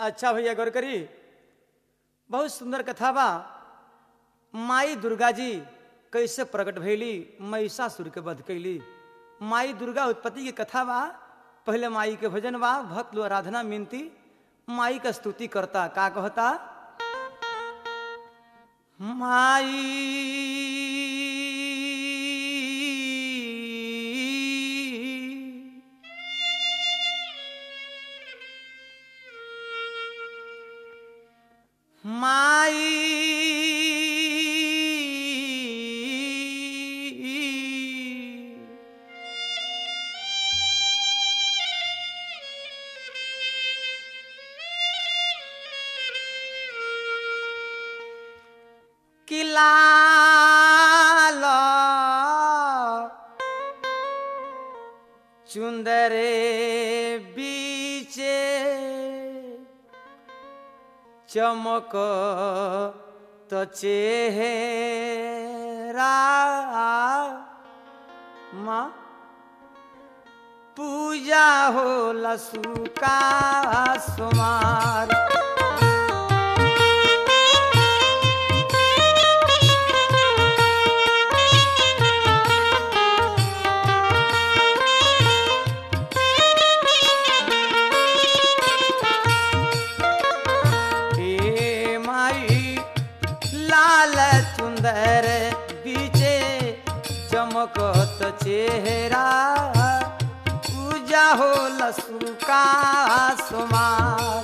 अच्छा भैया गौर करी बहुत सुंदर कथा बा माई दुर्गा जी कैसे प्रकट भैली महिषासुर के वध कैली माई दुर्गा उत्पत्ति की कथा बा पहले माई के भजन बा भक्त लोग आराधना मिनती माई का स्तुति करता का कहता माई माई कि लाल चुंदरे बीचे चमक तो चेहरा माँ पूजा हो लसुका सुमार हे माई लाल सुंदर बीचे चमकत चेहरा पूजा हो लसुका सुमार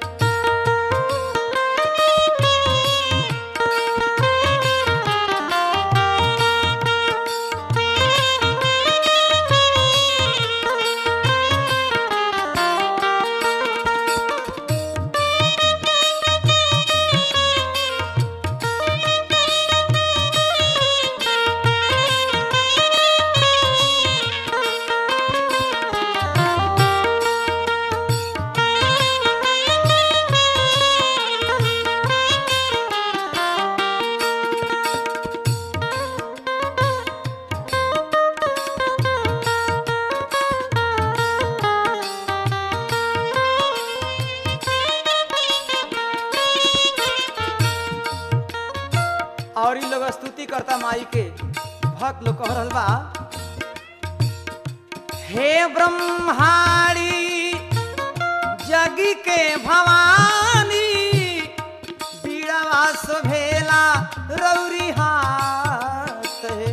और इन लोग स्तुति करता माई के भक्त लोग कह रहल बा हे ब्रह्माणी जगी के भवानी बीड़ावा भेला रौरी हाथ है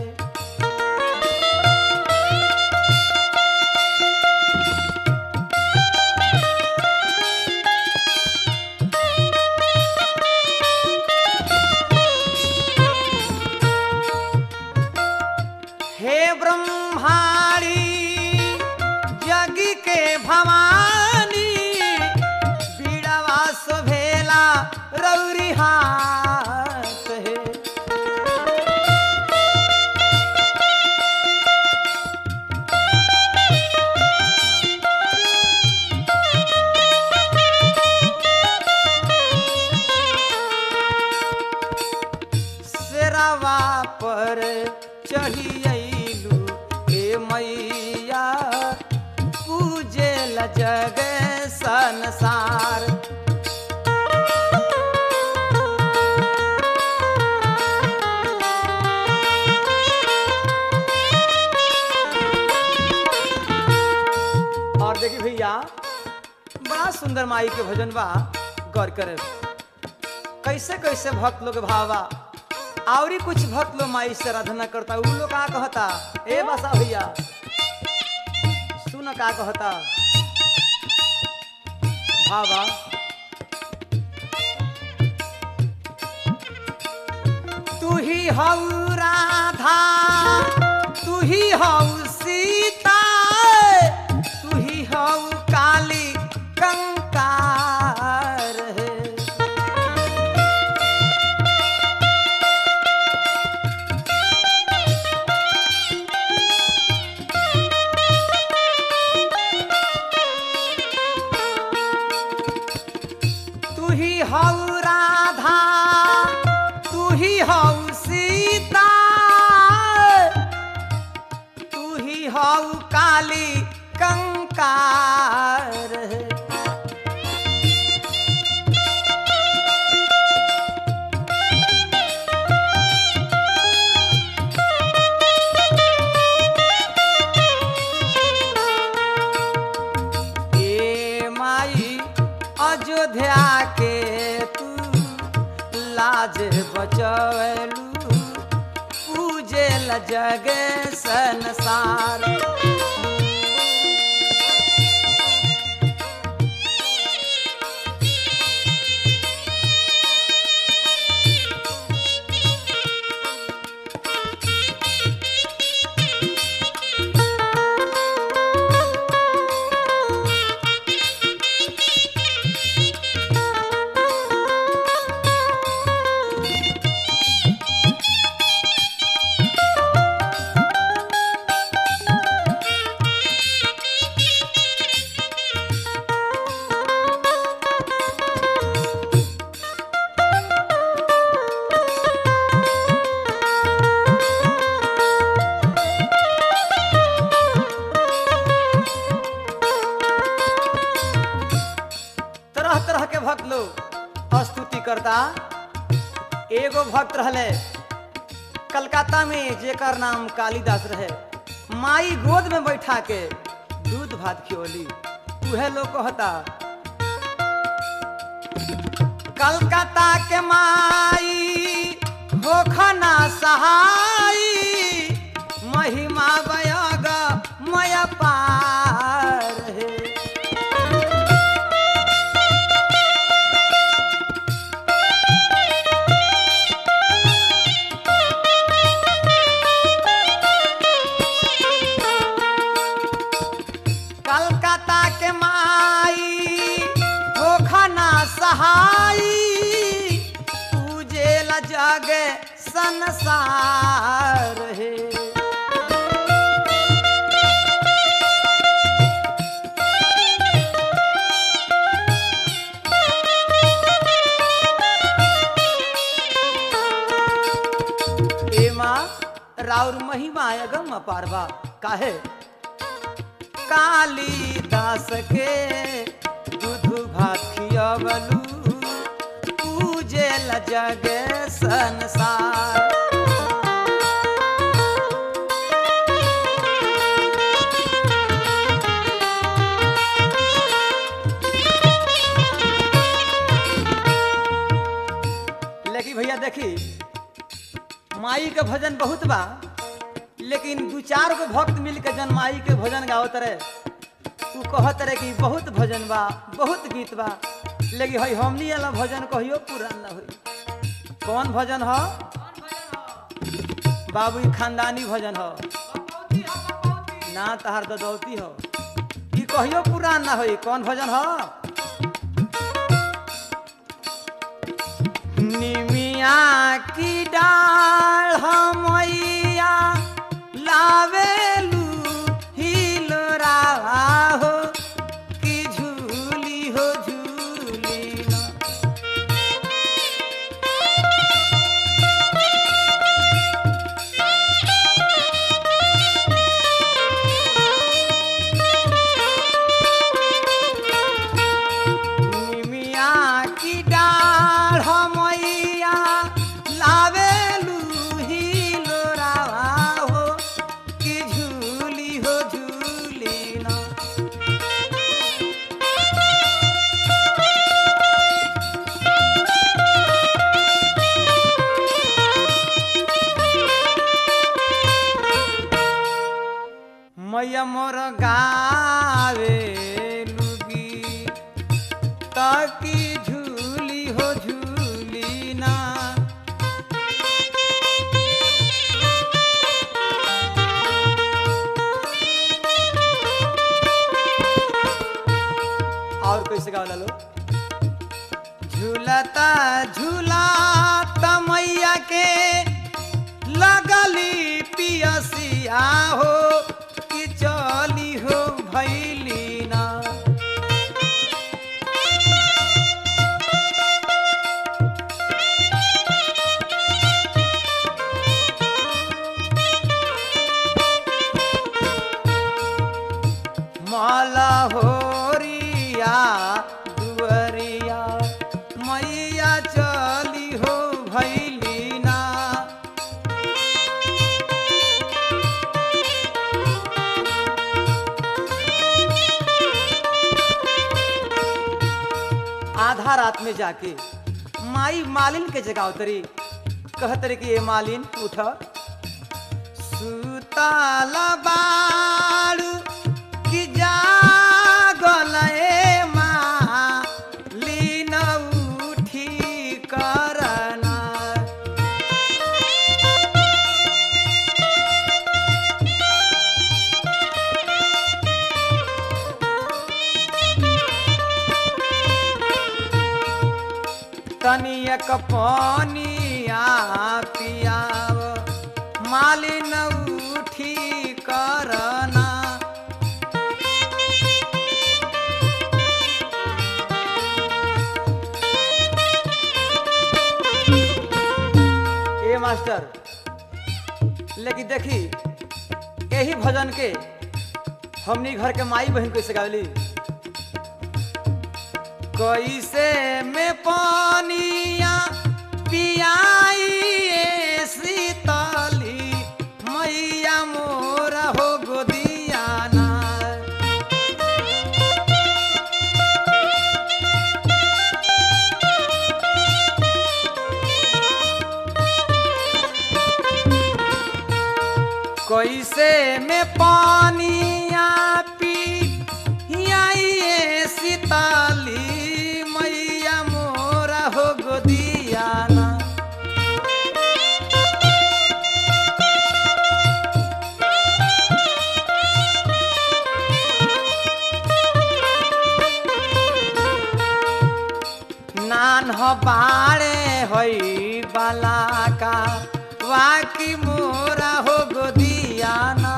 हे ब्रह्माणी जगी के भवानी बीड़ावास भेला रौरी हाथ है शेरावा पर चढ़ी अइलू हे मैया पूजे ल जग संसार और देखिए भैया बड़ा सुंदर माई के भजन बा गौर करे कैसे कैसे भक्त लोग भावा आवरी कुछ भक्त लोग माई से आराधना करता उ लोग का कहता ए बसा भैया सुन का कहता भावा तू ही हऊ राधा तू ही हऊ सीता तू ही हऊ काली कंकार है तू ही हऊ राधा तू ही हऊ सीता तू ही हऊ काली कंकार है बचवलू पूजे ल जगे संसार तरह तरह के भक्त लोग स्तुति करता एगो भक्त रहले कलकत्ता में जेकर नाम कालिदास रहे माई गोद में बैठा के दूध भात खियोली उहे लोग कहता कलकत्ता के माई होखना सहाई महिमा बयग मय पार है कलकत्ता के माई होखना सहाई पूजे ल जग संसार है ए माँ राउर महिमा अगम पारवा काहे कालिदास के दूध भात खियवलू पूजे ल जग संसार लेकिन भैया देखी माई के भजन बहुत बा लेकिन दू चार गो भक्त मिल के जन माई के भजन गावत रहे उ कहत रहे कि बहुत भजन बा बहुत गीत बा लेकिन हई हमनी वाला भजन कहियो पूरा न होई कौन भजन ह बाबू ई खानदानी भजन ह ना तहार ददौती हो ई कहियो पूरा ना होई कौन भजन ह निमिया की डाल हमैया लावेलू हिलोरा हो कि झूली हो झूली ना निमिया की डाढ़ मैया लावेलू ही लोरावा हो कि झूली हो झूली ना मैया मोर गावे लुगी ताकि झूली हो झूली ना और कैसे गावला लो झूलता झूलाता मैया के लगली पियसिया हो कि चली हो भैली ना माला होरिया दुअरिया मैया चली हो भैली ना आधा रात में जाके माई मालिन के जगह उतरी कहत रे कि ये मालिन उठ सुतल बारू कि जागल ए मालिन उठी करना तनियक पानिया पियाव मालिन उठी करना ए मास्टर लेकिन देखी यही भजन के हमनी घर के माई बहन कैसे गावली कैसे में पानिया पियाई ए शीतली मैया मोरा हो गोदियाना कैसे में पानिया पियाई ए शीतली मैया मोरा हो गोदियाना नान हो बाड़े होई बाला का वाकी मोरा हो गोदियाना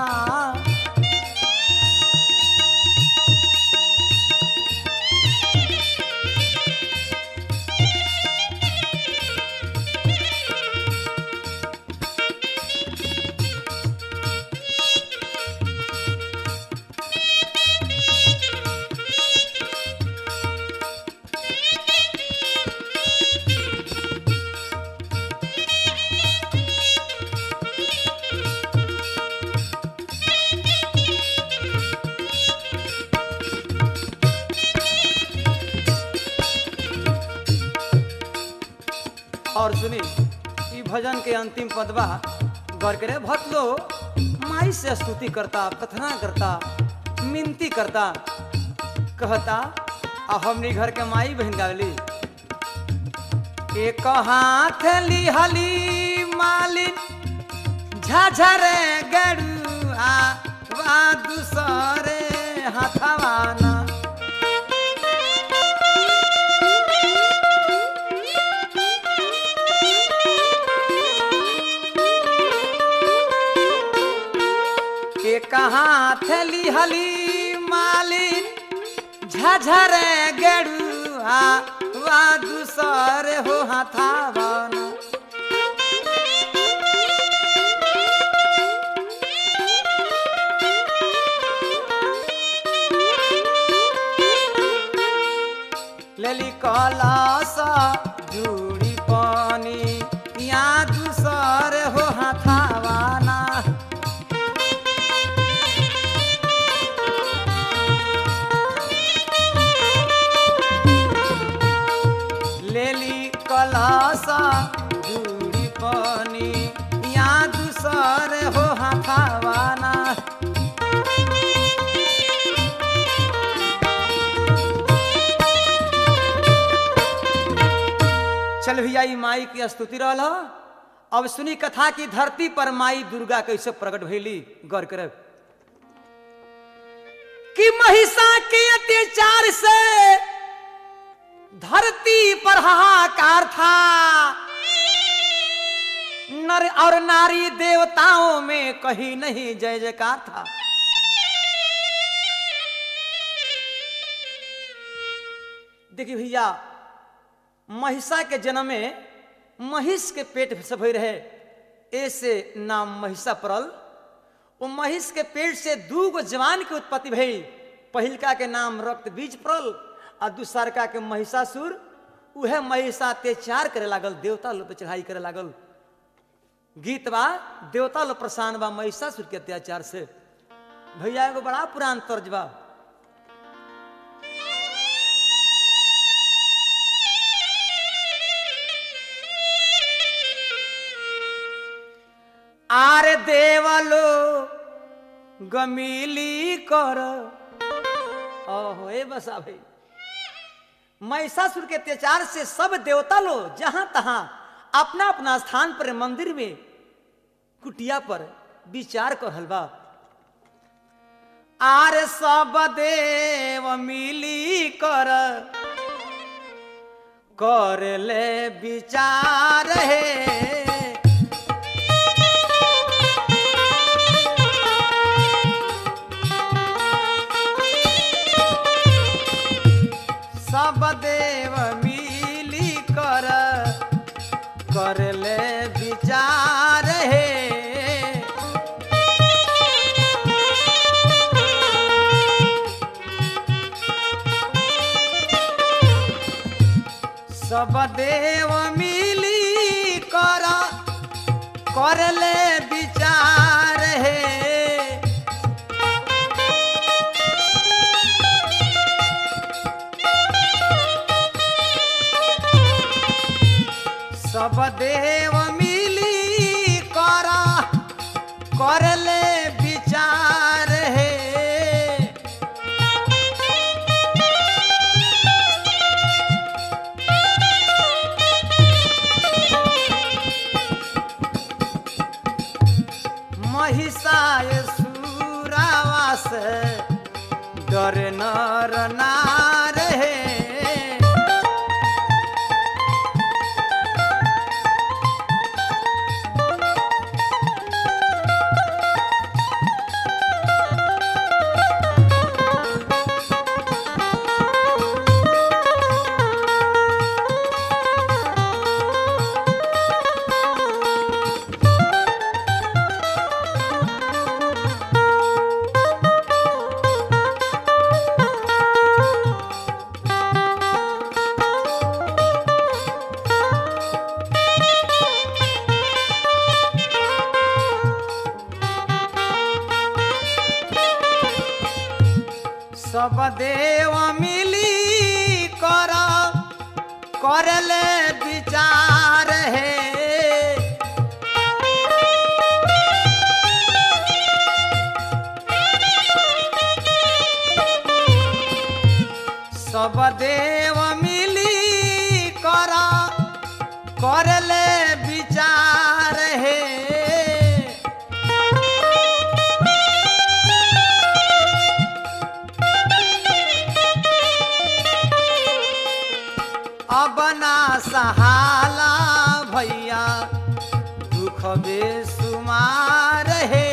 और सुनी ई भजन के अंतिम पदवा घर करे भक्त लो माई से स्तुति करता प्रार्थना करता मिनती करता कहता आ हमनी घर के माई बहन गावली एक हाथ लिहली मालिन झाझरे गड़ुआ वा दूसरे हाथवाना के कहाँ थली हली मालिन झझरे गेड़ुआ वा दूसर हो हाथावन लेली कलस जुड़ी पानी या दूसर हो हाथावाना लेली कलासा दूरी पानी या दूसर हो हाथावाना चल भैया ई माई की स्तुति रहल ह। अब सुनी कथा की धरती पर माई दुर्गा कैसे प्रकट भैली गौर करब कि महिषा के अत्याचार से धरती पर हाहाकार था नर और नारी देवताओं में कहीं नहीं जय जयकार था देखिए भैया महिषा के जन्म में महिष के पेट से भई रहे ऐसे नाम महिषा पड़ल वो महिष के पेट से दू गो जवान के उत्पत्ति भई पहिलका के नाम रक्त बीज पड़ल आ दूसरका के महिषासुर उहे महिषा अत्याचार करे लागल देवता लोग पे चढ़ाई करे लागल गीत बा देवता लोग प्रसान बा महिषासुर के अत्याचार से भैया एगो बड़ा पुरान तर्ज बा गमीली कर ओहो ए बसा भाई महिषासुर के अत्याचार से सब देवता लोग जहां तहां अपना अपना स्थान पर मंदिर में कुटिया पर विचार कर हलवा आर सब देव मिली कर कर ले विचार है सब देव मिली कर कर ले विचार है सब देव मिली कर कर ले विचार है सब देव मिली कर कर ले विचार है महिषाय सुरावास डर नर नार है सब देव मिली कर कर ले विचार है सब देव मिली कर कर ले विचार है अब ना सहाला भैया दुख बेसुमार है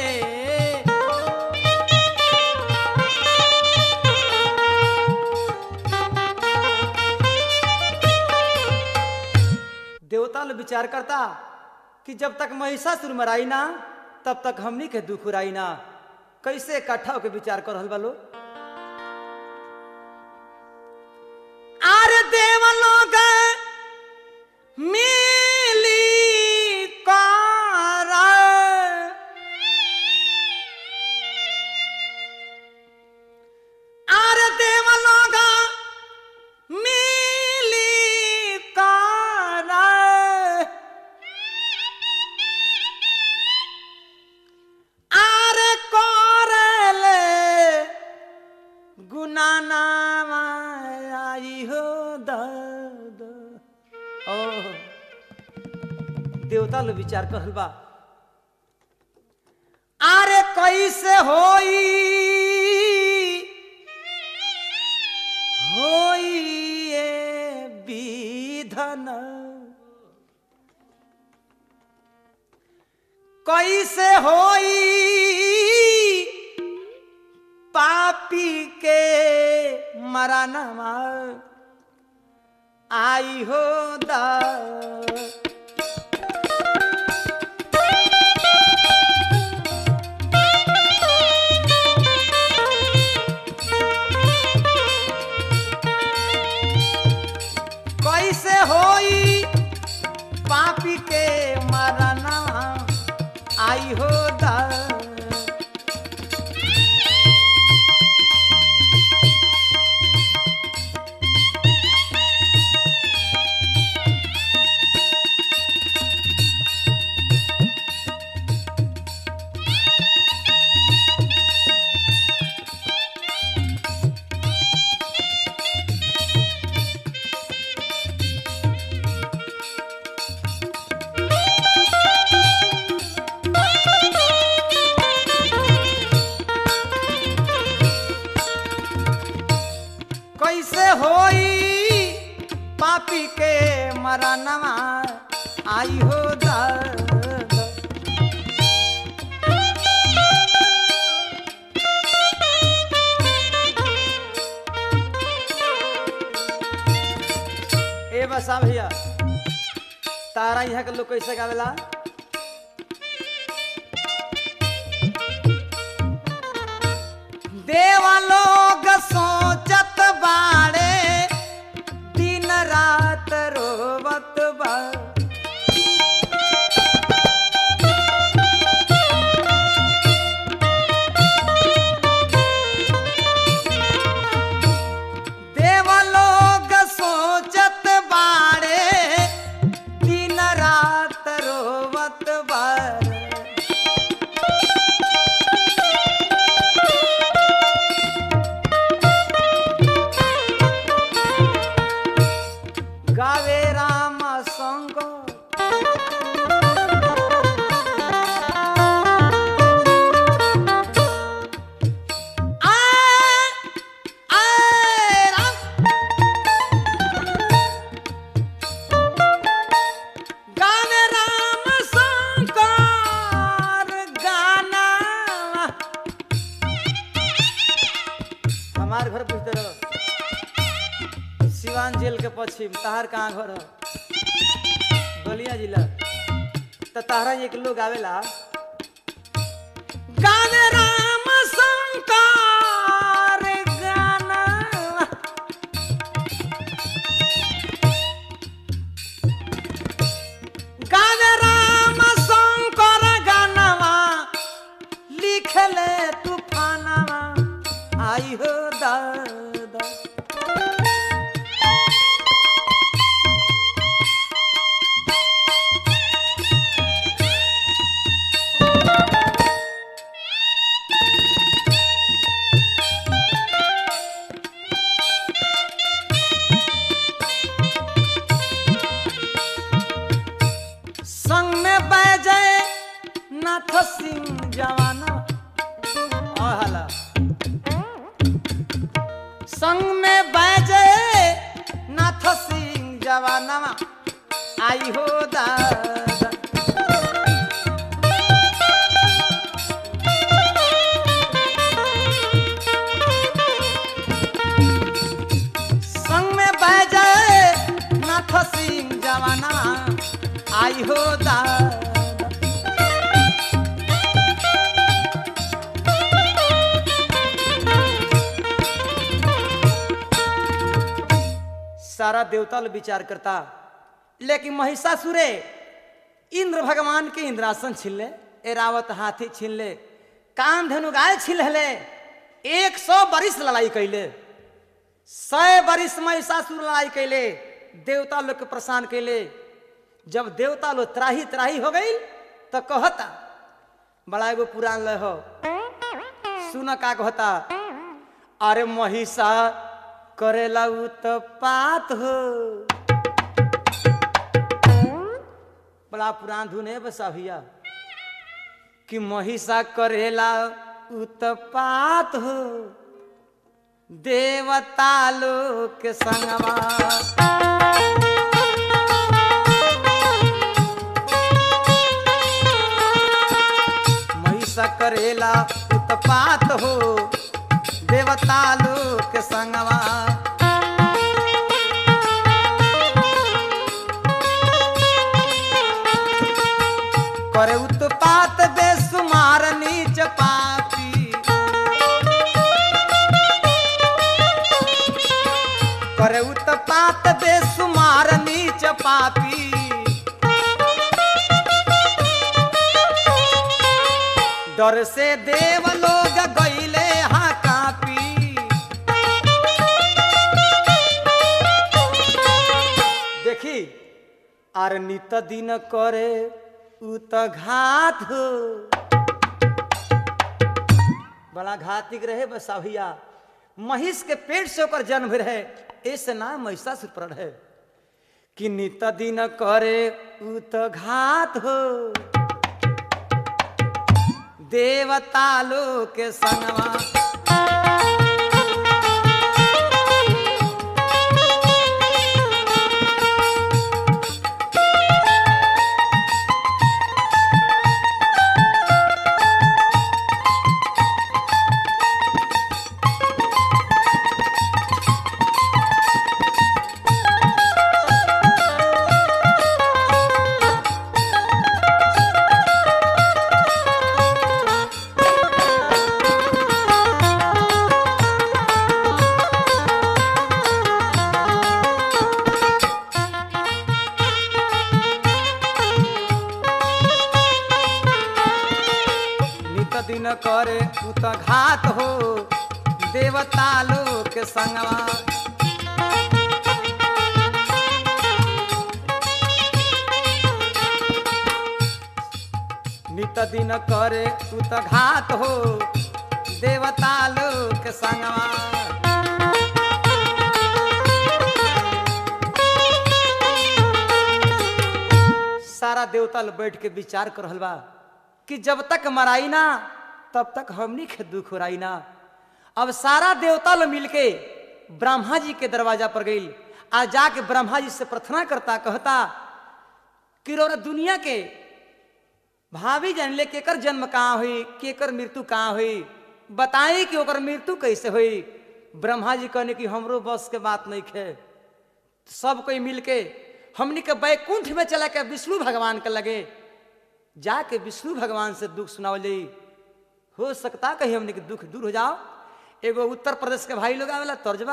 देवता लोग विचार करता कि जब तक महिषासुर मराई ना तब तक हमनी के दुख उराई ना कैसे इकट्ठा होकर विचार कर रहल बा लोग आर देव लोग मिली कर आर देव लोग मिली कर आर करले गुनाना आई हो दद ओ देवता लोग विचार कहल बा अरे कैसे होई होई ये विधन कैसे होई पापी के मरनमा आई हो दा कैसे होई पापी के मरना आई हो दा होई पापी के मरनवा आई हो दर्द ए बसा भैया तारा यहाँ के लोग कैसे गावेला देवा लोग सोचत बाड़े दिन रात रोवत बा देवा लोग सोचत बाड़े दिन रात रोवत बाड़े गावे राम संग गावे राम शंकर गाना हमार घर पूछते रहो सिवान जेल के पश्चिम तहार कहाँ घर हो बलिया जिला तो तहरा एक लोग आवेला गावे राम शंकर गाना गावे राम शंकर गानवा लिखले तूफानवा आई हो दादा संग में बैजे नाथ सिंह जवाना और हला संग में बैजे नाथ सिंह जवाना आई हो दादा संग में बैजे नाथ सिंह जवाना आई हो दादा सारा देवता लोग विचार करता लेकिन महिषासुरे इंद्र भगवान के इंद्रासन छीन ले एरावत हाथी छीन ले कान धनु गाय छीन ले एक सौ बरिस लड़ाई कैले सौ बरिस महिषासुर लड़ाई कैले देवता लोग के परेशान कैले जब देवता लोग त्राही त्राही हो गई तो कहता बड़ा एगो पुराण ले हो सुन का कहता अरे महिषा करेला उत्पात हो बड़ा पुराण धुन है बसा भैया कि महिषा करेला उत्पात हो देवता लोग के संगवा महिषा करेला उत्पात हो देवता लोग के संगवा करे उत्पात बेसुमार नीच पापी करे उत्पात बेसुमार नीच पापी डर से देव लोग गईले हाँ कापी देखी आर नित दिन करे उ त घात हो बड़ा घातिक रहे बसाभिया महिष के पेट से ओकर जन्म भी रहे ऐसे नाम महिषासुर पर है कि नित दिन करे उ त घात हो देवता लोग के संगवा देवता लोग के संगवा नित दिन करे तू तो घात हो देवता लोग के संगवा सारा देवता लोग बैठ के विचार कर रहल बा कि जब तक मराई ना तब तक हमनी के दुख उड़ाई ना अब सारा देवता लोग मिलके ब्रह्मा जी के दरवाजा पर गई आ जाके ब्रह्मा जी से प्रार्थना करता कहता कि रौरा दुनिया के भाभी जान ले केकर जन्म कहाँ हुई केकर मृत्यु कहाँ हुई बताई कि ओकर मृत्यु कैसे हुई ब्रह्मा जी कहने की हमरो बस के बात नहीं खे सब कोई मिलके हमनी के बैकुंठ में चला के विष्णु भगवान के लगे जाके विष्णु भगवान से दुख सुनावल जाई हो सकता कहीं हमनी के दुख दूर हो जाओ एगो उत्तर प्रदेश के भाई लोग आवेला तर्जबा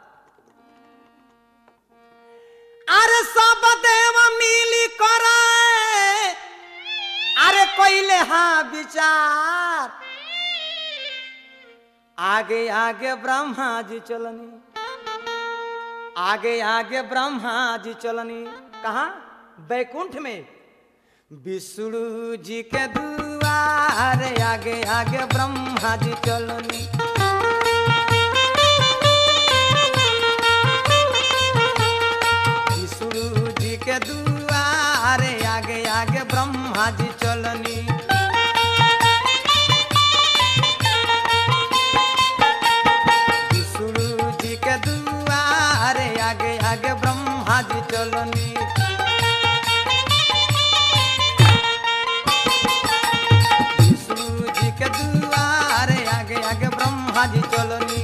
अरे सब देव मिली करे अरे कोइले हाँ विचार आगे आगे ब्रह्मा जी चलनी आगे आगे ब्रह्मा जी चलनी कहा बैकुंठ में विष्णु जी के दुआर आगे आगे ब्रह्मा जी चलनी विष्णु जी के दुआर आगे आगे ब्रह्मा जी चलनी विष्णु जी के दुआर आगे आगे ब्रह्मा जी चलनी विष्णु जी के दुआर आगे आगे ब्रह्मा जी चलनी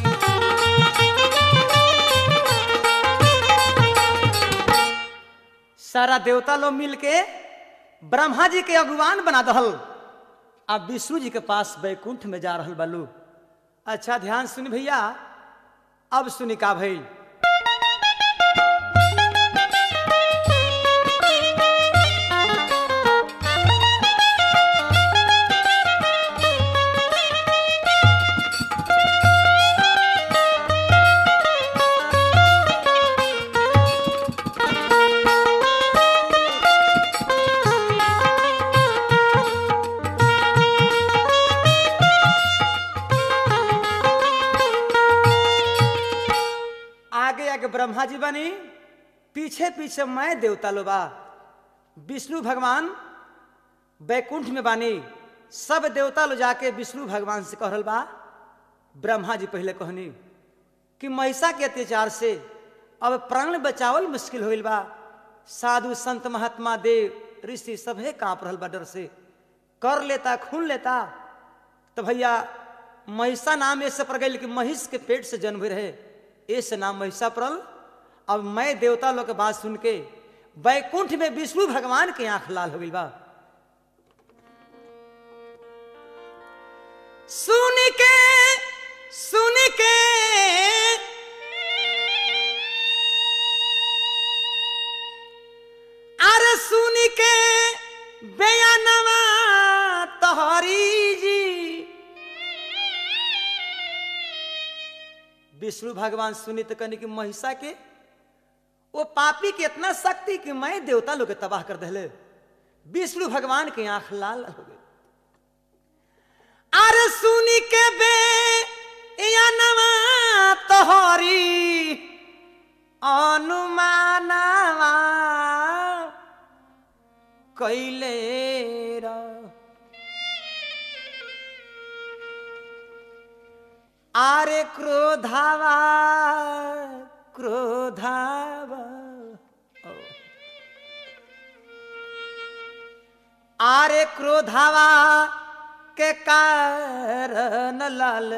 सारा देवता लोग मिलके ब्रह्मा जी के अगुवान बना दहल अब विष्णु जी के पास बैकुंठ में जा रहल बालू अच्छा ध्यान सुन भैया अब सुनी का भइल आगे आगे ब्रह्मा जी बनी पीछे पीछे मैं देवता लो बा विष्णु भगवान बैकुंठ में बानी सब देवता लो जाके विष्णु भगवान से कहल बा ब्रह्मा जी पहले कहनी कि महिषा के अत्याचार से अब प्राण बचावल मुश्किल होइल बा साधु संत महात्मा देव ऋषि सभे कांप रहल बा डर से कर लेता खून लेता तो भैया महिषा नाम ऐसे पड़ गई कि महिष के पेट से जन्म हुए रहे ऐसे नाम महिषा पड़ल अब मैं देवता लोग के बात सुन के बैकुंठ में विष्णु भगवान के आंख लाल हो गई बा सुन के सुन के अरे सुन के बयानवा तोहरी जी विष्णु भगवान सुनी तो कहने की महिषा के वो पापी के इतना शक्ति कि मैं देवता लोग के तबाह कर दहले विष्णु भगवान के आंख लाल हो गई अरे सुनी के बे या नवा तोहरी अनुमानवा कैले रा आरे क्रोधावा क्रोधावा ओ। आरे क्रोधावा के कारण लाल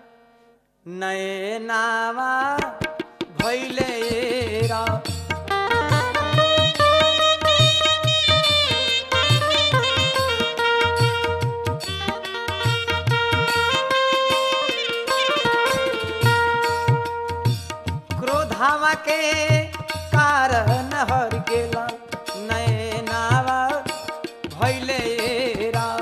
नयनावा भैले रा क्रोधावा के कारण हर गेला नयनावा भैले रा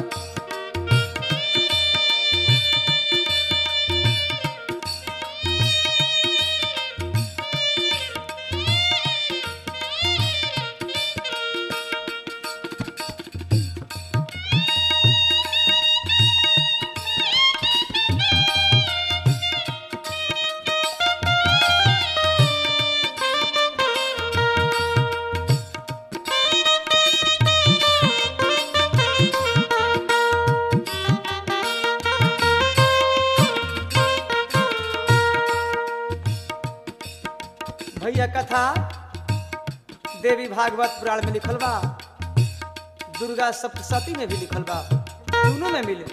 भैया कथा देवी भागवत पुराण में लिखल बा दुर्गा सप्तशती में भी लिखल बा दोनों में मिले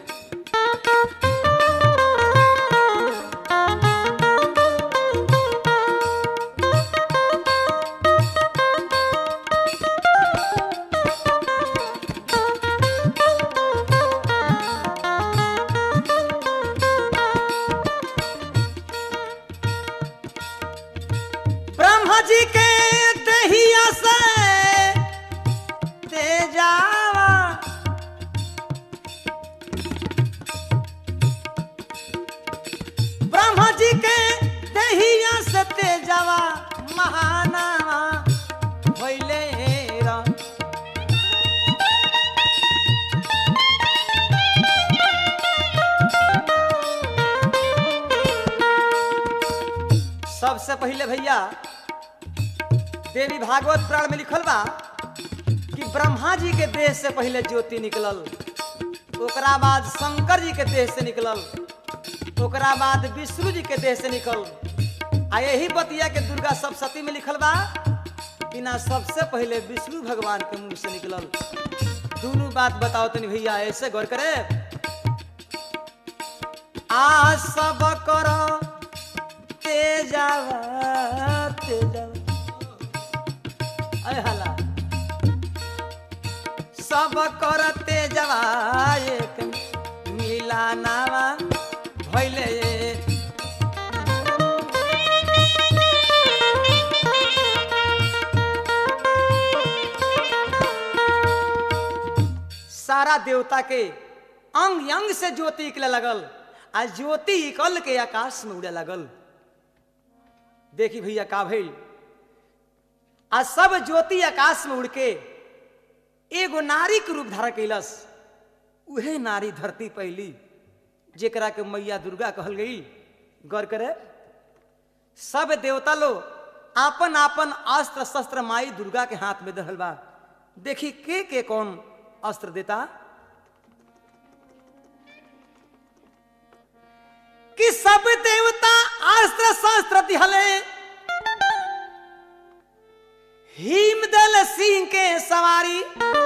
ब्रह्मा जी के दहिया से तेजावा ब्रह्मा जी के दहिया से तेजावा महानावा भइले राम सबसे पहले भैया देवी भागवत पुराण में लिखल बा कि ब्रह्मा जी के देह से पहले ज्योति निकलल ओकरा बाद शंकर जी के देह से निकलल ओकरा बाद विष्णु जी के देह से निकल आ यही बतिया के दुर्गा सप्तशती में लिखल बा कि ना सबसे पहले विष्णु भगवान के मुंह से निकलल दोनों बात बताओ तनी भैया ऐसे गौर करे आ सब करो तेजावा तेजावा अय हला सब कर तेजावा एक मिला नावा भइले सारा देवता के अंग अंग से ज्योति निकले लगल आ ज्योति निकल के आकाश में उड़े लगल देखी भैया का भइल आ सब ज्योति आकाश में उड़ के एगो नारी के रूप धारण कैलस उहे नारी धरती पहली जेकरा के मैया दुर्गा कहल गई गौर करे सब देवता लोग आपन आपन अस्त्र शस्त्र माई दुर्गा के हाथ में दहल बा देखी के के कौन अस्त्र देता कि सब देवता अस्त्र शस्त्र दिहले हिमदल सिंह के सवारी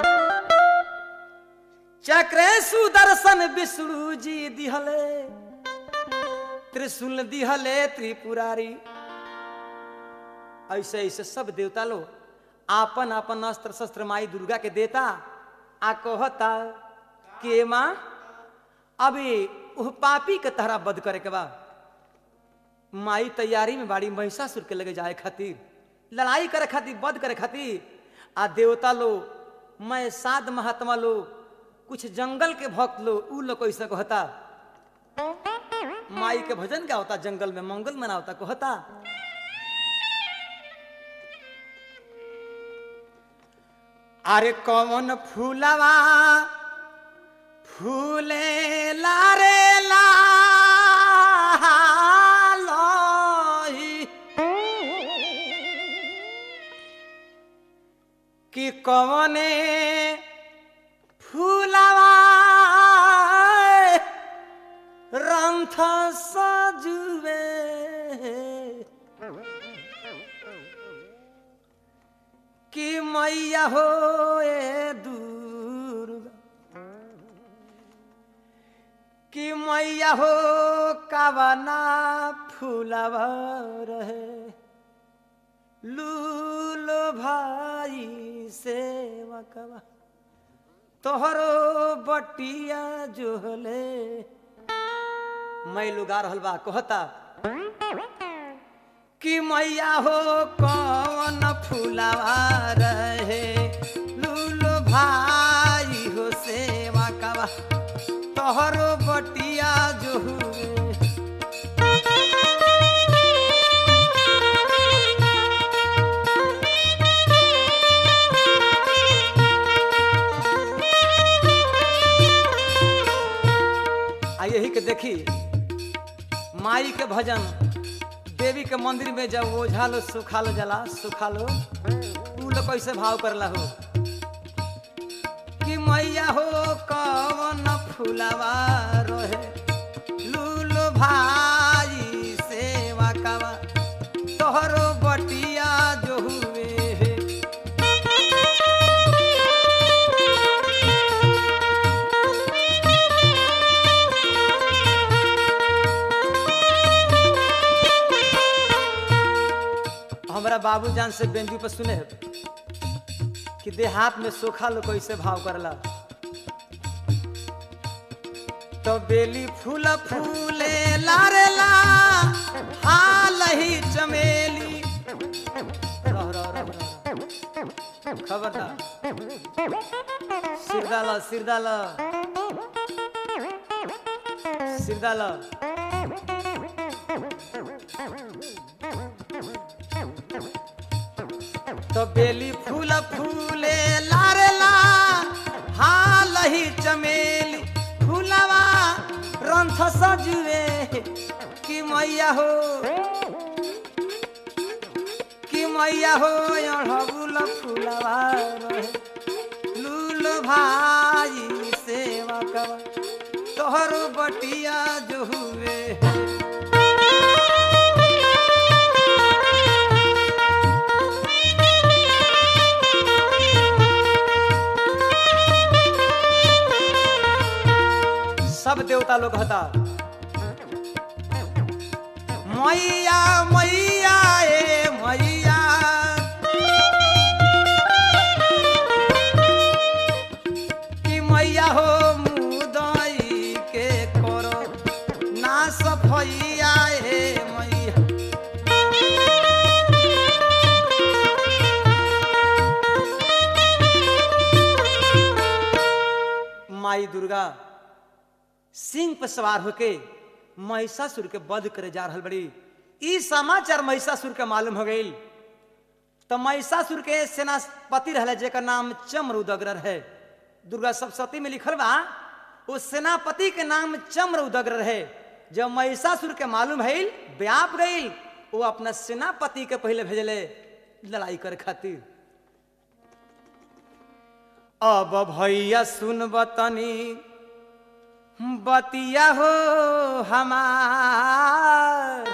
चक्र सुदर्शन विष्णु जी दिहले त्रिशूल दिहले त्रिपुरारी ऐसे ऐसे सब देवता लोग आपन आपन अस्त्र शस्त्र माई दुर्गा के देता आ कहता के माँ अभी उह पापी के तहरा बद करे के बा माई तैयारी में बाड़ी महिषासुर के लगे जाए खातिर लड़ाई करे खातिर वध करे खातिर आ देवता लोग मैं साध महात्मा लोग कुछ जंगल के भक्त लोग उ लोग ऐसा कहता माई के भजन क्या होता जंगल में मंगल मनावता कहता अरे कौन फूलवा फूले लारे लाही कि कौने फूलवा रंथ सजुवे कि मैया हो ए दुर्गा कि मैया हो कवना फूलवा रहे लूलो भाई सेवा कवा तोहरो बटिया जोहले मैं लुगा रहल बा कहता कि मैया हो कौन फूलवा रहे लूलो भाई हो सेवा कवा तोहरो बटिया जोहुरे आ यही के देखी माई के भजन देवी के मंदिर में जब ओझा लो सुखा लो जला सुखा लो तू लोग कैसे भाव करला हो कि मैया हो कवन फूलवा रहे लूलो भाई सेवा कवा तोहरो बटिया हमारा बाबू जान से बेंजू पर सुने कि देहात में सोखा लोग कैसे भाव करला तो बेली फूल फूले लारेला हाल ही चमेली रह, रह, रह, रह। खबरदार सिर डाला सिर डाला सिर डाला तो बेली फूल फूले लारेला हाल ही चमेली फूलवा रंथ सजुए कि मैया हो कि मैया हो अढ़बुल फूलवा रहे लूल भाई सेवा कवा तोहर बटिया जो हुए सब देवता लोग हता मैया मैया ए मैया कि मैया हो मुदई के करो ना सफैया ए मैया माई दुर्गा सिंह पर सवार होके महिषासुर के वध करे जा रहल बड़ी ई समाचार महिषासुर के मालूम हो गई तो महिषासुर के सेनापति रहले जेकर नाम चम्र है दुर्गा सप्तशती में लिखल बा वो सेनापति के नाम चम्र उदग्र है जब महिषासुर के मालूम है व्याप गई वो अपना सेनापति के पहले भेजले लड़ाई करे खातिर अब भैया सुन बतनी बतिया हो हमार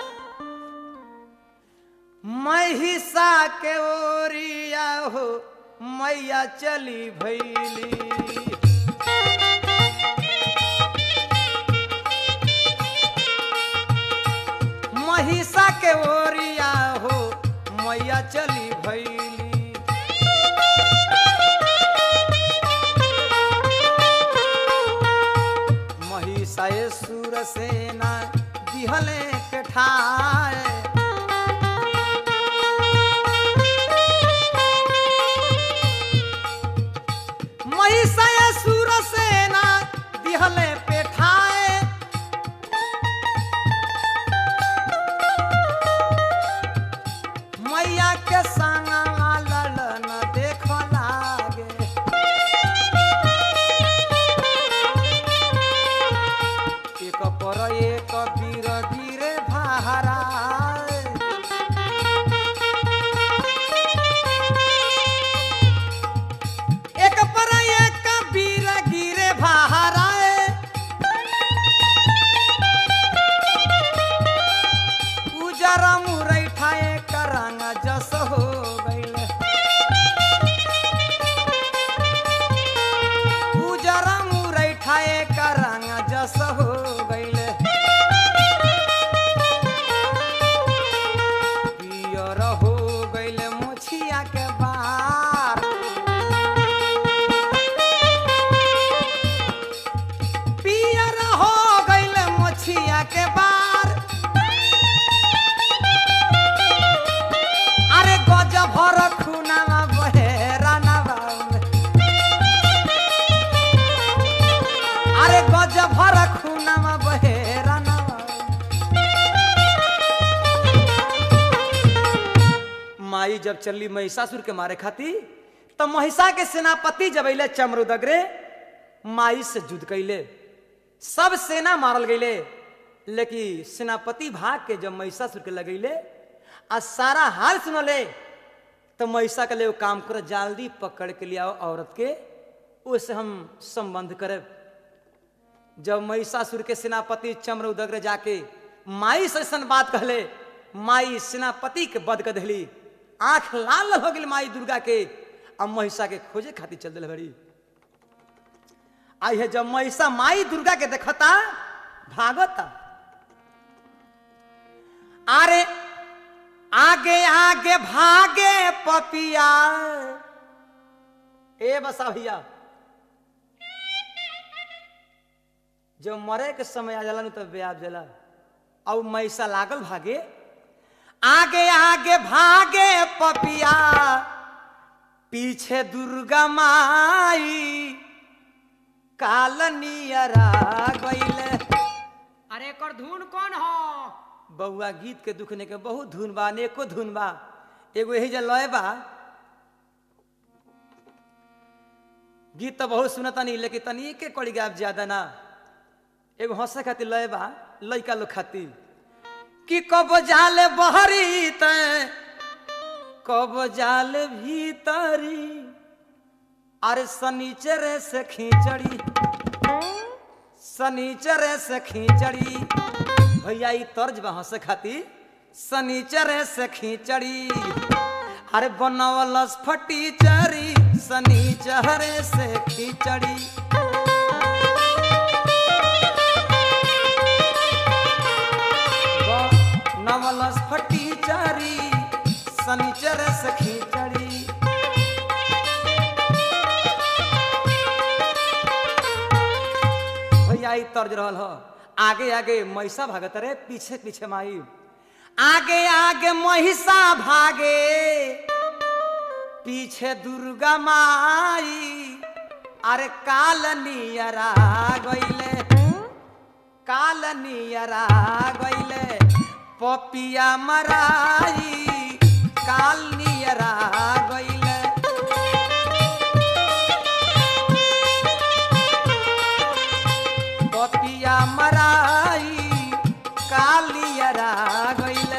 महिषा के ओरिया हो मैया चली भैली महिषा के ओरिया हो मैया चली भैली महिषाए सुर सेना दिहले के ठाए महिषाए सुर सेना दिहले पे ठाए मैया के संग ललन देख लागे एक पर एक वीर धीरे भारा एक पर एक वीर गिरे भारा उजर मुरैठा एक रंग जस हो गईल उजर मुरैठा एक रंग जस हो गईल पियर हो गईल मुछिया के बार पियर हो गईल मुछिया के बार अरे गज भर खुनामा बहेराना बाउन अरे गज भर खुनामा बहेराना बाउन माई जब चली महिषासुर के मारे खाती तो महिषा के सेनापति जब अले चमरुदगरे माई से युद्ध कैले सब सेना मारल गईले लेकिन सेनापति भाग के जब महिषासुर के लगैले आ सारा हाल सुनले तो महिषा के लिए वो काम करो जल्दी पकड़ के लिया औरत के उससे हम संबंध करे जब महिषासुर के सेनापति चम्र उदग्र जाके माई से ऐसन बात कहले माई सेनापति के बद कर दिली आंख लाल हो गई माई दुर्गा के अब महिषा के खोजे खातिर चल दिल बड़ी आई है जब महिषा माई दुर्गा के देखता भागता अरे आगे आगे भागे पपिया ए बसा भैया जो मरे के समय आ जाला नु तब ब्याज जाला और मैसा लागल भागे आगे आगे भागे पपिया पीछे दुर्गा माई कालनियरा गईले अरे एकर धुन कौन हो बउआ गीत के दुखने के बहुत धुन बा अनेको धुन बा एगो यही जे लय बा गीत तो बहुत सुनता नहीं लेकिन तनी के कड़ी गाब ज्यादा ना एगो हंसे खातिर लय बा लइका लोग खातिर कि कब जाले बहरी त कब जाल भीतरी अरे सनीचरे से खींचड़ी सनीचरे से खींचड़ी भैया ई तर्ज बा हंसे खातिर सनीचरे से खींचड़ी अरे बनवलस फटी चरी सनीचरे से खींचड़ी नवलस फटी चरी सनीचरे से खींचड़ी भैया ई तर्ज रहल हो आगे आगे महिषा भागत रे पीछे पीछे माई आगे आगे महिषा भागे पीछे दुर्गा माई अरे काल नियरा गईले काल नियरा गईले पपिया मराई काल नियरा गईले पपिया मराई कालियरा गईले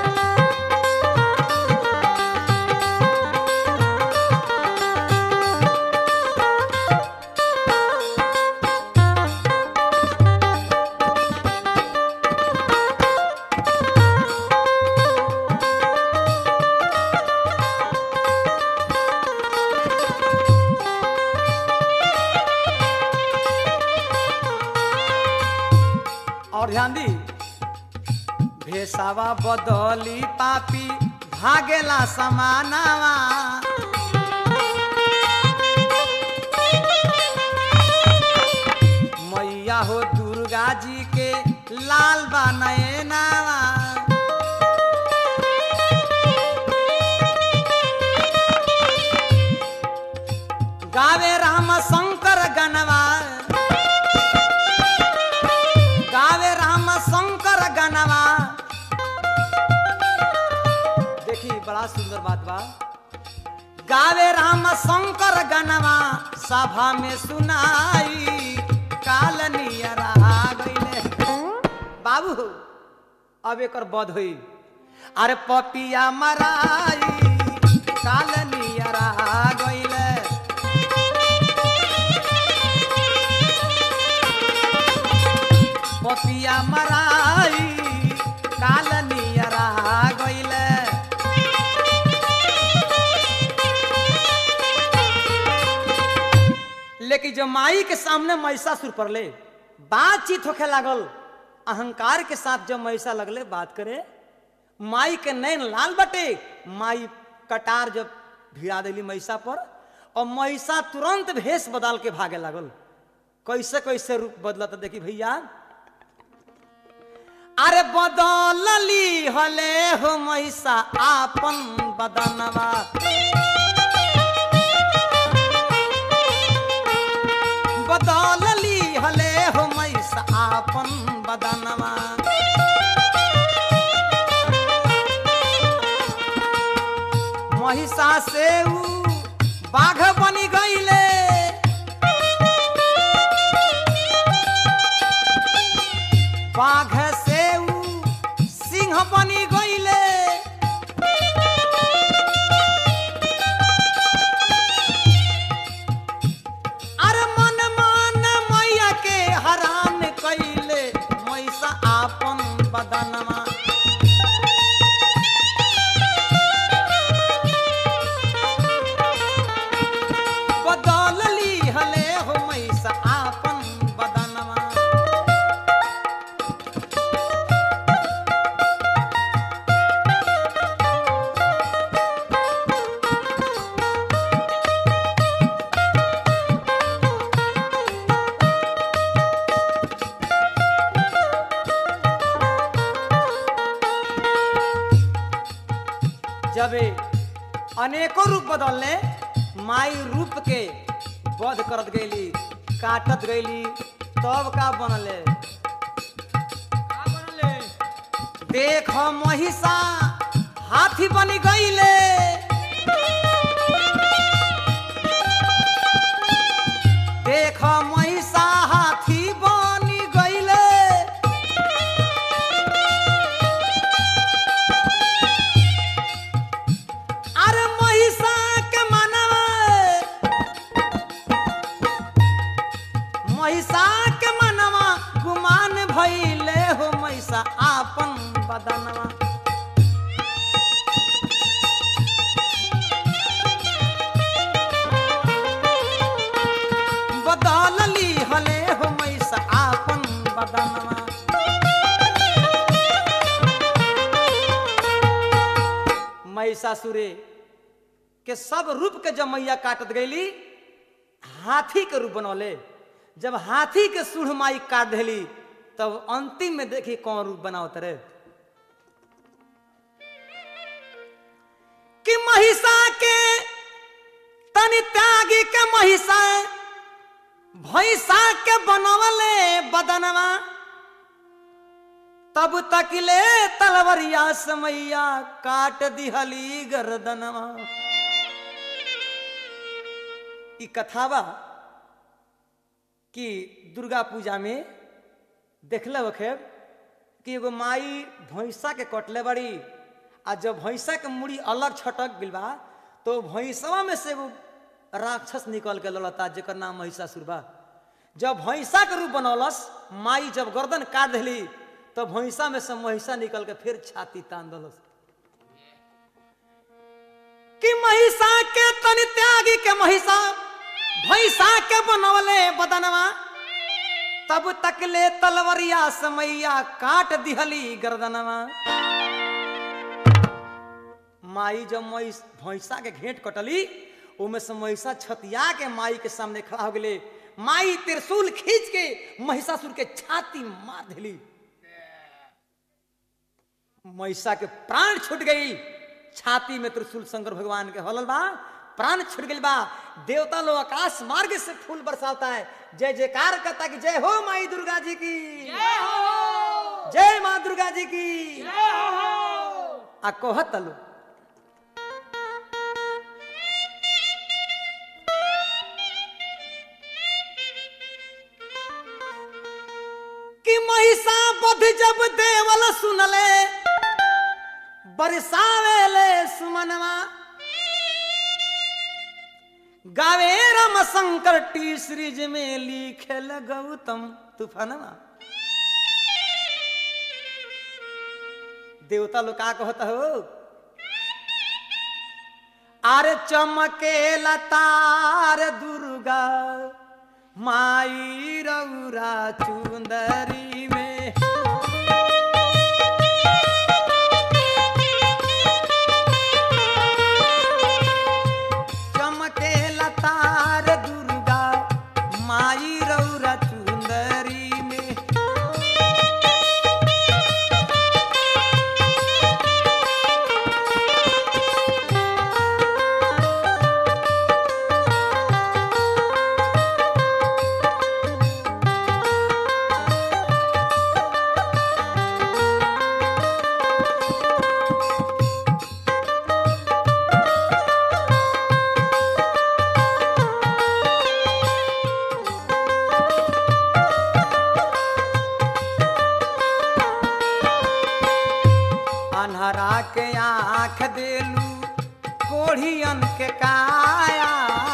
और ध्यान दी भेसावा बदली पापी भागेला समानावा मैया हो दुर्गा जी के लाल बनए नावा गावे राम शंकर गनवा गावे राम शंकर गनवा देखी बड़ा सुंदर बात बा गावे राम शंकर गनवा सभा में सुनाई काल नियरा गईले बाबू अब एकर बध होई अरे पपिया मराई काल नियरा गईले पपिया मराई काल नियरा गईले लेकिन जब माई के सामने महिषासुर पर ले बातचीत होखे लागल अहंकार के साथ जब महिषा लगले बात करे माई के नैन लाल बटे माई कटार जब भिड़ा दिली महिषा पर और महिषा तुरंत भेष बदल के भागे लागल कैसे कैसे रूप बदलत देखी भैया अरे बदलली हले हो महिषा आपन बदनवा बदलली हले हो महिषा आपन बदनवा महिषा से ऊ बाघ बनी गईले बाघ से ऊ सिंह बनी गईले अरे मन मान मैया के हरान कैले मैसा आपन बदनमा जब अनेकों रूप बदलने माई रूप के वध करत गईली काटत गईली तब का बनले का बनले देख महिषा हाथी बन गईले देख महिषा हाथी बन गईले अरे महिषा के मनवा महिषा के मनवा गुमान भइले हो महिषा आपन बदनवा बदलली हले हो महिषा आपन बदनवा महिषासुरे के सब रूप के जब मैया काटत गईली हाथी के रूप बनौले जब हाथी के सूढ़ माई काट देली तब अंतिम में देखी कौन रूप बनावत रे कि महिषा के तनि त्यागी के महिषा भैंसा के बनवले बदनवा तब तकले तलवरिया समैया काट दिहली गर्दनवा ई कथा बा कि दुर्गा पूजा में देखले होखेब कि एगो माई भैंसा के कटले बड़ी आ जब भैंसा के मुड़ी अलग छटक गइल बा तो भैंसवा में से एगो राक्षस निकल के लड़ता जेकर नाम महिषासुर बा जब भैंसा के रूप बनौलस माई जब गर्दन काट देली तो भैंसा में से महिषा निकल के फिर छाती तान दलस कि महिषा के तनि त्यागी के महिषा भैंसा के बनवले बदनवा तब तक ले तलवरिया समैया काट दिहली गर्दनवा माई जब महिष भैंसा के घेंट कटली ओमे से महिषा छतिया के माई के सामने खड़ा हो गेले माई त्रिशूल खींच के महिषासुर के छाती मार दिली महिषा के प्राण छूट गई छाती में त्रिशूल शंकर भगवान के हलल बा प्राण छूट गई बा देवता लोग आकाश मार्ग से फूल बरसाता है जय जयकार करता कि जय हो माई दुर्गा जी की जय हो जय माँ दुर्गा जी की जय हो आ कहत लो कि महिषा बध जब देवल सुनले बरसावेले सुमनवा गावे रम शंकर टी सीरीज में लिखेल गौतम तूफानवा देवता लोग का कहता हो अरे चमके लतार दुर्गा माई रौरा चुंदरी में चमके लतार दुर्गा माई रौरा चुंदरी में अन्हरा के आंख देलू कोढ़ियन के काया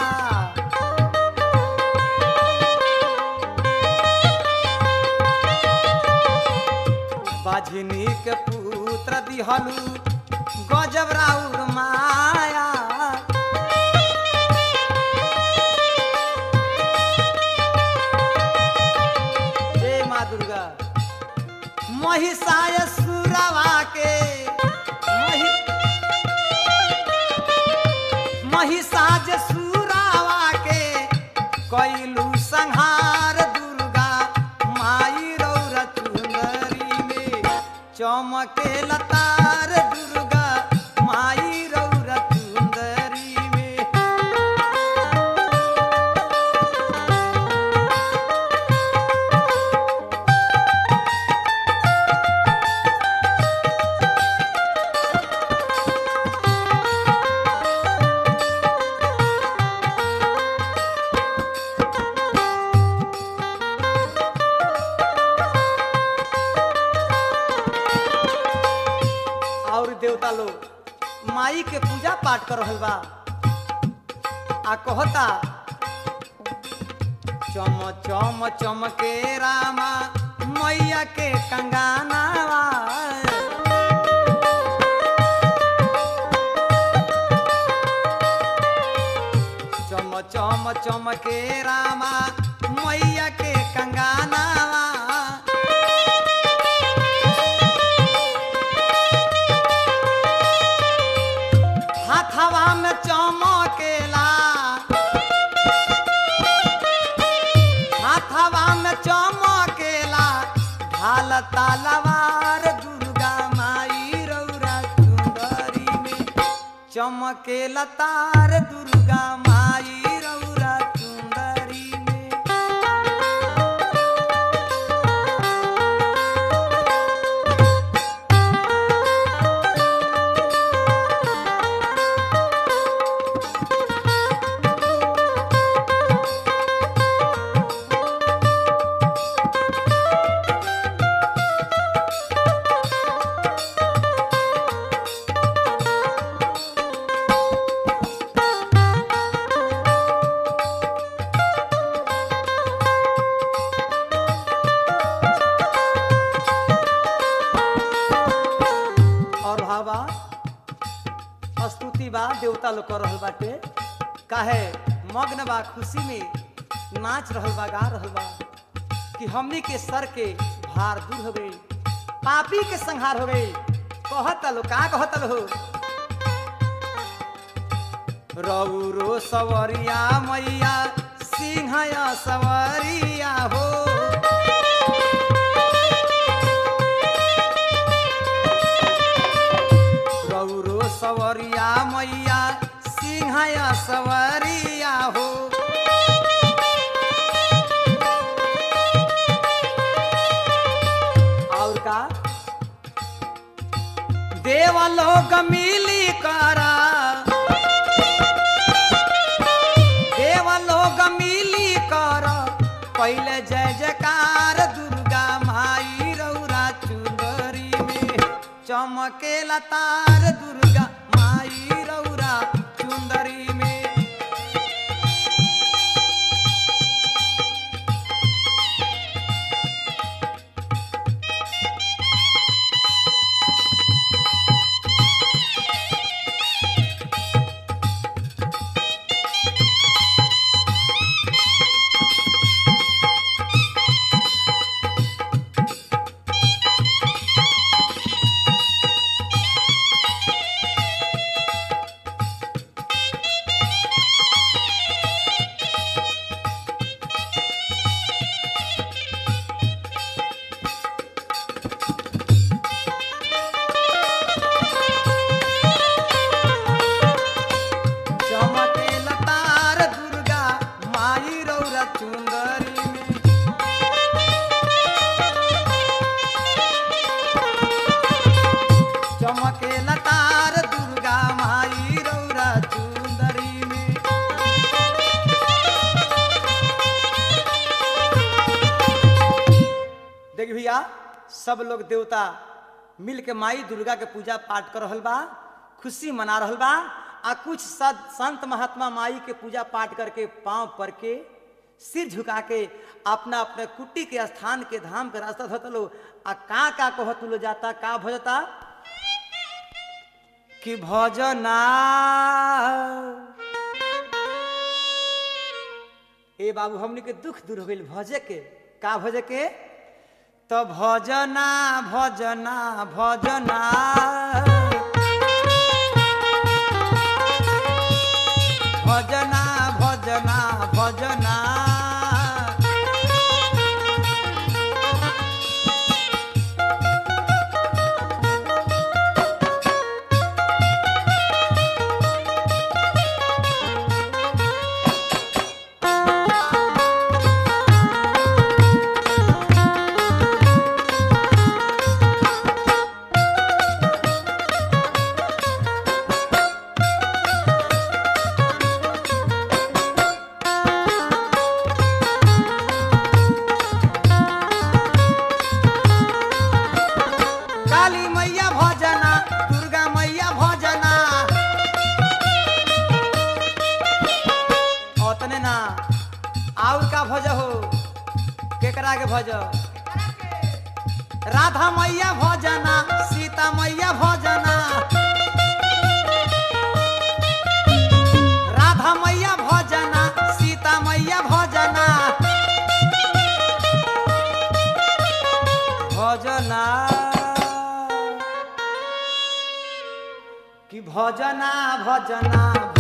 बाझिनी के पुत्र दिहलू गजब राउर माया जय माँ दुर्गा महिषाय सुरवा के महि- महिषाज सुरावा के कैलू संहार दुर्गा माई रौर चुंदरी में चमके लतार दुर्गा माई रौर और देवता लोग माई के पूजा पाठ कर रहल बा आ कहता चम चम चमके रामा मैया के कंगाना चम चम चमके रामा मैया के कंगाना हाथवा में चमकेला हाथवा में चमकेला ढाल तलवार दुर्गा माई रौरा चुंदरी में चमकेला तार दुर्गा माई रौरा चुंदरी में और भावा स्तुति बा देवता लोग कर रहल बाटे काहे मग्न बा खुशी में नाच रहल बा गा रहल बा कि हमनी के सर के भार दूर हो गई पापी के संहार हो गई कहत लो का कहत लो रौरो सवरिया मैया सिंहया सवरिया हो गौरो सवरिया मैया सिंहया सवरिया हो और का देवलोक मिली करा देवलोक मिली कर पहले जय जयकार दुर्गा माई रौरा चुंदरी में चमकेला तार दुर्गा माई रौरा चुंदरी में चमकेला तार दुर्गा माई रौरा चुंदरी में चमकेला तार दुर्गा माई रौरा चुंदरी में देख भैया सब लोग देवता मिल के माई दुर्गा के पूजा पाठ कर रहल बा खुशी मना रहल बा आ कुछ सद संत महात्मा माई के पूजा पाठ करके पांव पर के सिर झुका के अपना अपने कुटी के स्थान के धाम के रास्ता धोत लो आ का का कहत लो जाता का भजता कि भजना ए बाबू हमनी के दुख दूर हो गइल भजे के का भजे के तो भजना भजना भजना भजना भजना भजना भज राधा मैया भजना सीता मैया भजना राधा मैया भजना सीता मैया भजना भजना कि भजना भजना